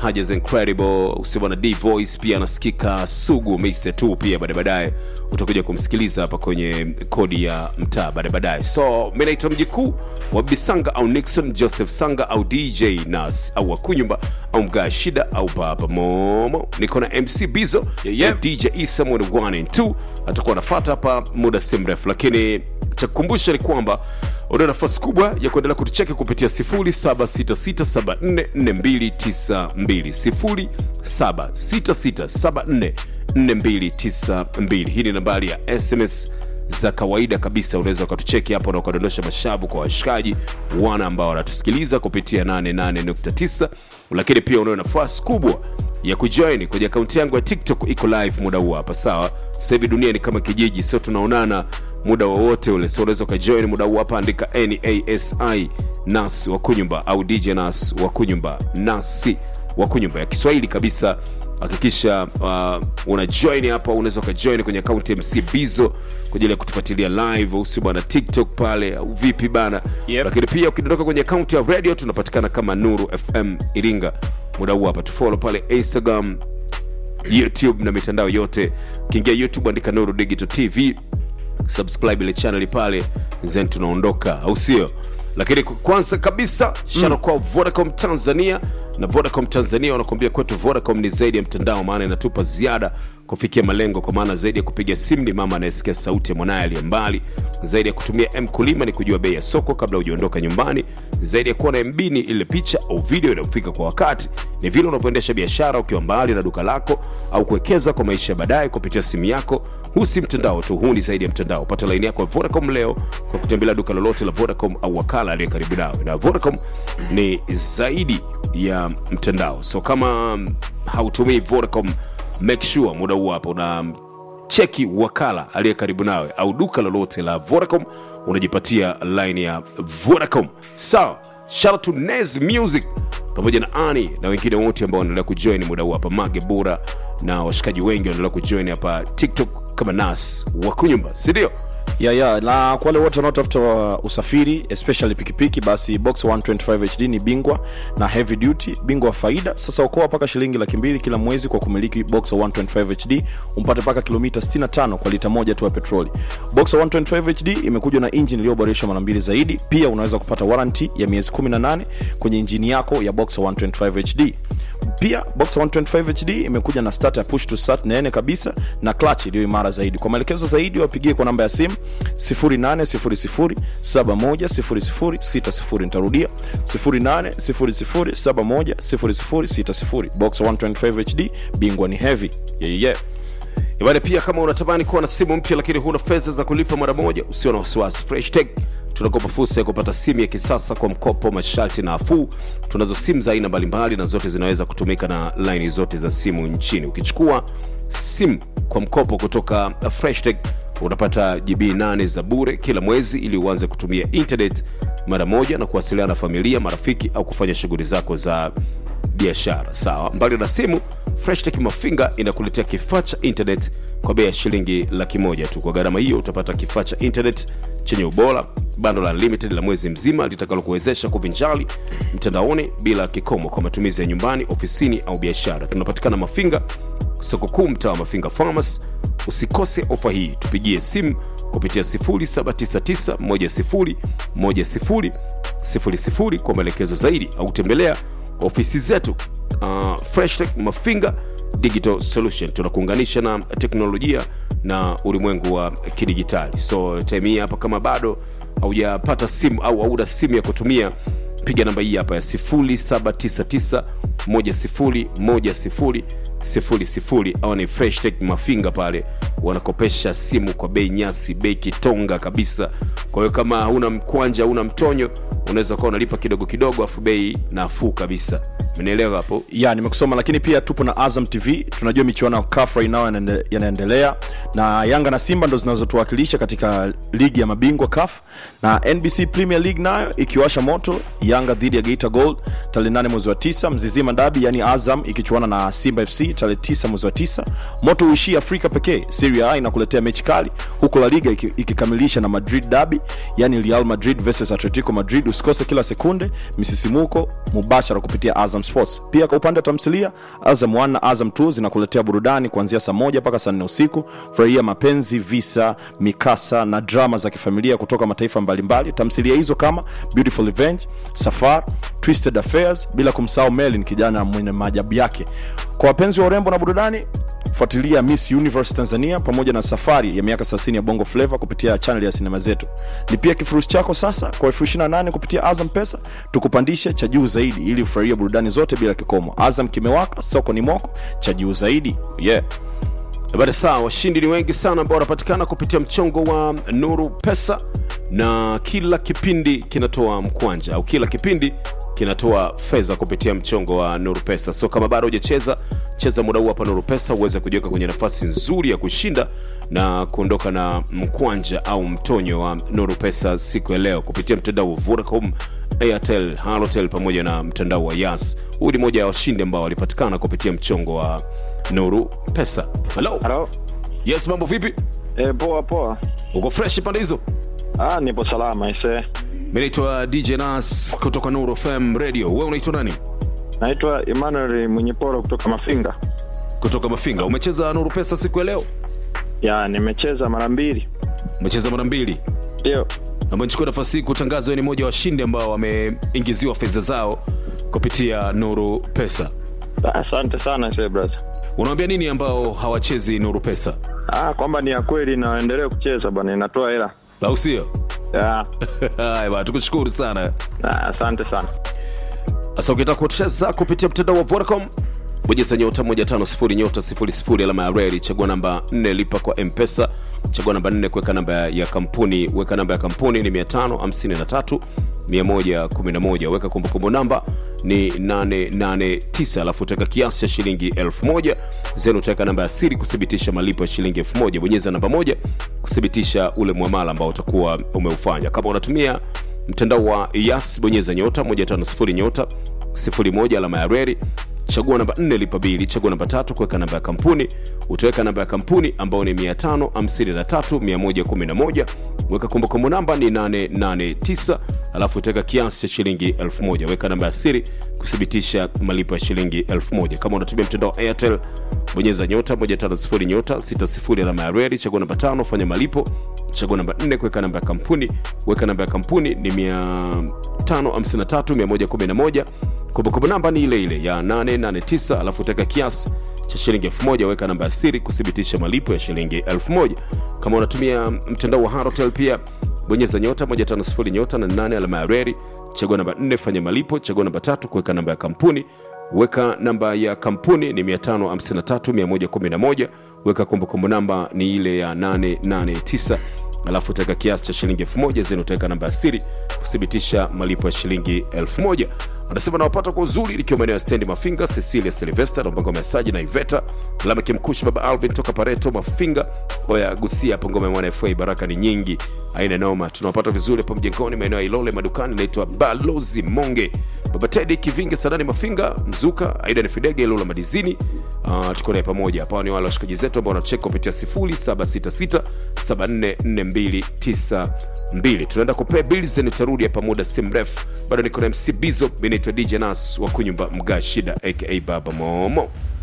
Hajas Incredible, usema na D Voice pia anasikika Sugu Mr 2 pia baadaye baadaye utakuja kumsikiliza hapa kwenye kodi ya mtaa baadaye baadaye. So mimi naitwa mjikuu wa Bisanga au Nixon Joseph Sanga au DJ Nas au Wakunyumba au Mgaa Shida au Baba Momo. Niko na MC Bizo Yeah, yeah. na DJ Isa Mwene 1 and 2 atakuwa anafuata hapa muda si mrefu, lakini cha kukumbusha ni kwamba una nafasi kubwa ya kuendelea kutucheki kupitia 0766744292 0766744292. Hii ni nambari ya SMS za kawaida kabisa. Unaweza ukatucheki hapo na ukadondosha mashavu kwa washikaji wana ambao wanatusikiliza kupitia 88.9, lakini pia unayo nafasi kubwa ya kujoin kwenye akaunti yangu ya tiktok iko live muda huu hapa sawa sasa hivi dunia ni kama kijiji sio tunaonana muda wowote ule so unaweza ukajoin muda huu hapa andika nasi nas wa kunyumba au dj nas wa kunyumba nasi wa kunyumba ya kiswahili kabisa hakikisha uh, una join hapa unaweza ukajoin kwenye akaunti ya mc bizo kwa ajili ya kutufuatilia live au si bwana tiktok pale au vipi bana Yep. lakini pia ukidondoka kwenye akaunti ya radio tunapatikana kama nuru fm iringa muda huu hapa tufolo pale instagram youtube na mitandao yote ukiingia youtube andika nuru digital tv subscribe ile channel pale then tunaondoka au sio lakini ku- kwanza kabisa shana kwa vodacom tanzania na vodacom tanzania wanakuambia kwetu vodacom ni zaidi ya mtandao maana inatupa ziada kufikia malengo kwa maana zaidi ya kupiga simu ni mama anayesikia sauti ya mwanaye aliye mbali zaidi ya kutumia m kulima ni kujua bei ya soko kabla hujaondoka nyumbani zaidi ya kuwa na mb ni ile picha au video inayofika kwa wakati ni vile unavyoendesha biashara ukiwa mbali na duka lako au kuwekeza kwa maisha ya baadaye kupitia simu yako huu si mtandao tu huu ni zaidi ya mtandao pata laini yako ya vodacom leo kwa kutembelea duka lolote la vodacom au wakala aliye karibu nawe na vodacom ni zaidi ya mtandao so kama mm, hautumii vodacom make sure muda huu hapa una cheki wakala aliye karibu nawe au duka lolote la vodacom unajipatia line ya vodacom sawa shout out to Nez music pamoja na ani na wengine wote ambao wanaendelea kujoin muda huu hapa mage bura na washikaji wengi wanaendelea kujoin hapa tiktok kama nas wakunyumba sindio ya ya na kwa wale wote wanaotafuta uh, usafiri especially pikipiki basi box 125 hd ni bingwa na heavy duty bingwa wa faida sasa okoa mpaka shilingi laki mbili kila mwezi kwa kumiliki box 125 hd umpate mpaka kilomita 65 kwa lita moja tu ya petroli box 125 hd imekuja na injini iliyoboreshwa mara mbili zaidi pia unaweza kupata warranty ya miezi 18 kwenye injini yako ya box 125 hd pia box 125 hd imekuja na start ya push to start nene kabisa na clutch iliyo imara zaidi kwa maelekezo zaidi wapigie kwa namba ya simu 0800710060 nitarudia 0800710060 box 125 hd bingwa ni heavy yeah, yeah. ibada pia kama unatamani kuwa na simu mpya lakini huna fedha za kulipa mara moja usio na wasiwasi fresh tech tunakopa fursa ya kupata simu ya kisasa kwa mkopo masharti nafuu tunazo simu za aina mbalimbali na zote zinaweza kutumika na laini zote za simu nchini ukichukua simu kwa mkopo kutoka fresh tech unapata gb 8 za bure kila mwezi ili uanze kutumia internet mara moja na kuwasiliana na familia marafiki au kufanya shughuli zako za biashara sawa mbali na simu freshtech mafinga inakuletea kifaa cha internet kwa bei ya shilingi laki moja tu kwa gharama hiyo utapata kifaa cha internet chenye ubora bando la limited la mwezi mzima litakalokuwezesha kuvinjali mtandaoni bila kikomo kwa matumizi ya nyumbani ofisini au biashara tunapatikana mafinga soko kuu mtaa wa mafinga farmers usikose ofa hii tupigie simu kupitia 799 kwa maelekezo zaidi au tembelea ofisi zetu uh, freshtech mafinga digital solution tunakuunganisha na teknolojia na ulimwengu wa kidigitali so time hii hapa kama bado haujapata simu au hauna simu ya kutumia piga namba hii hapa ya 799 au ni freshtech mafinga pale wanakopesha simu kwa bei nyasi bei kitonga kabisa kwa hiyo kama hauna mkwanja hauna mtonyo unaweza ukawa unalipa kidogo kidogo afu bei nafuu kabisa mnaelewa hapo ya nimekusoma lakini pia tupo na azam tv tunajua michuano ya CAF right now yanaende- yanaendelea na yanga na simba ndo zinazotuwakilisha katika ligi ya mabingwa CAF na nbc premier league nayo ikiwasha moto yanga dhidi ya geita gold tarehe 8 mwezi wa 9 mzizima dabi yani azam ikichuana na simba fc tarehe 9 mwezi wa 9 moto uishii afrika pekee serie a inakuletea mechi kali huku la liga iki- ikikamilisha na madrid dabi yani real madrid versus atletico madrid usikose kila sekunde misisimuko mubashara kupitia azam sports pia kwa upande wa tamthilia azam 1 na azam 2 zinakuletea burudani kuanzia saa moja mpaka saa nne usiku furahia mapenzi visa mikasa na drama za kifamilia kutoka mataifa mbalimbali tamthilia hizo kama beautiful revenge safar twisted affairs bila kumsahau melin kijana mwenye maajabu yake kwa wapenzi wa urembo na burudani fuatilia miss universe tanzania pamoja na safari ya miaka 30 ya bongo flava kupitia chanel ya sinema zetu lipia kifurushi chako sasa kwa elfu 28 kupitia azam pesa tukupandishe cha juu zaidi ili ufurahie burudani zote bila kikomo azam kimewaka soko ni moko cha juu zaidi yeah Habari sawa, washindi ni wengi sana ambao wanapatikana kupitia mchongo wa Nuru Pesa, na kila kipindi kinatoa mkwanja au kila kipindi kinatoa fedha kupitia mchongo wa Nuru Pesa. So kama bado hujacheza, cheza muda huu hapa Nuru Pesa uweze kujiweka kwenye nafasi nzuri ya kushinda na kuondoka na mkwanja au mtonyo wa Nuru Pesa siku ya leo kupitia mtandao wa Vodacom, Airtel, Halotel pamoja na mtandao wa Yas. Huu ni moja ya washindi ambao walipatikana kupitia mchongo wa Nuru Pesa. Hello. Halo. Yes, mambo vipi? E, poa poa. Uko fresh pande hizo? Ah, nipo salama ise. Mimi naitwa DJ Nas kutoka Nuru FM Radio. Wewe unaitwa nani? Naitwa Emmanuel Mwenyeporo kutoka Mafinga. Kutoka Mafinga. Umecheza Nuru Pesa siku ya leo? Ya, nimecheza mara mbili. Umecheza mara mbili. Ndio. Naomba nichukue nafasi hii kutangaza wewe ni mmoja wa washindi ambao wameingiziwa fedha zao kupitia Nuru Pesa. Ah, Asante sana ise brother. Unawaambia nini ambao hawachezi Nuru Pesa? Ah, kwamba ni ya kweli na waendelee kucheza bwana, inatoa hela. Au sio? Ya. Haya bwana, tukushukuru sana. Ah, asante sana. Sasa ukitaka kucheza kupitia mtandao wa Vodacom bonyeza nyota 150 nyota 00 alama ya reli, chagua namba 4 lipa kwa M-Pesa, chagua namba 4 kuweka namba ya kampuni, weka namba ya kampuni ni 553 111, weka kumbukumbu namba ni 889, alafu utaweka kiasi cha shilingi 1000 zenu, utaweka namba ya siri kuthibitisha malipo ya shilingi 1000. Bonyeza namba moja kuthibitisha ule mwamala ambao utakuwa umeufanya. Kama unatumia mtandao wa Yas, bonyeza nyota 150 nyota 01 alama ya reli chagua namba 4 lipa bili chagua namba tatu kuweka namba ya kampuni utaweka namba ya kampuni ambayo ni 553111 weka kumbukumbu namba ni 889 alafu utaweka kiasi cha shilingi 1000 weka namba ya siri kuthibitisha malipo ya shilingi 1000 kama unatumia mtandao wa airtel bonyeza nyota 150 nyota 60 alama ya reli chagua namba tano fanya malipo chagua namba 4 kuweka namba ya kampuni weka namba ya kampuni ni 553111 kumbukumbu namba ni ile ile ya 889 alafu utaweka kiasi cha shilingi 1000 weka namba ya siri kuthibitisha malipo ya shilingi 1000 kama unatumia mtandao wa harotel pia bonyeza nyota 150 nyota na 8 alama ya reli chagua namba 4 fanya malipo chagua namba tatu kuweka namba ya kampuni weka namba ya kampuni ni 553111 weka kumbukumbu namba ni ile ya 889 alafu utaweka kiasi cha shilingi 1000 zeni utaweka namba ya siri kuthibitisha malipo ya shilingi 1000 anasema nawapata kwa uzuri likiwa maeneo ya stendi mafinga cecilia silvester na mpango wa mesaji na iveta alama kimkushi baba alvin toka pareto mafinga oya gusia hapo ngoma ya mwana fa baraka ni nyingi aina noma tunawapata vizuri hapo mjengoni maeneo ya ilole madukani naitwa balozi monge baba tedi kivinge sadani mafinga mzuka aida ni fidege ilula madizini uh, tuko naye pamoja hapa ni wale washikaji zetu ambao wanacheka kupitia 0766744292 tunaenda kupea bills nitarudi hapa muda si mrefu bado niko na mc bizo mi naitwa dj nas wa kunyumba mga shida aka baba momo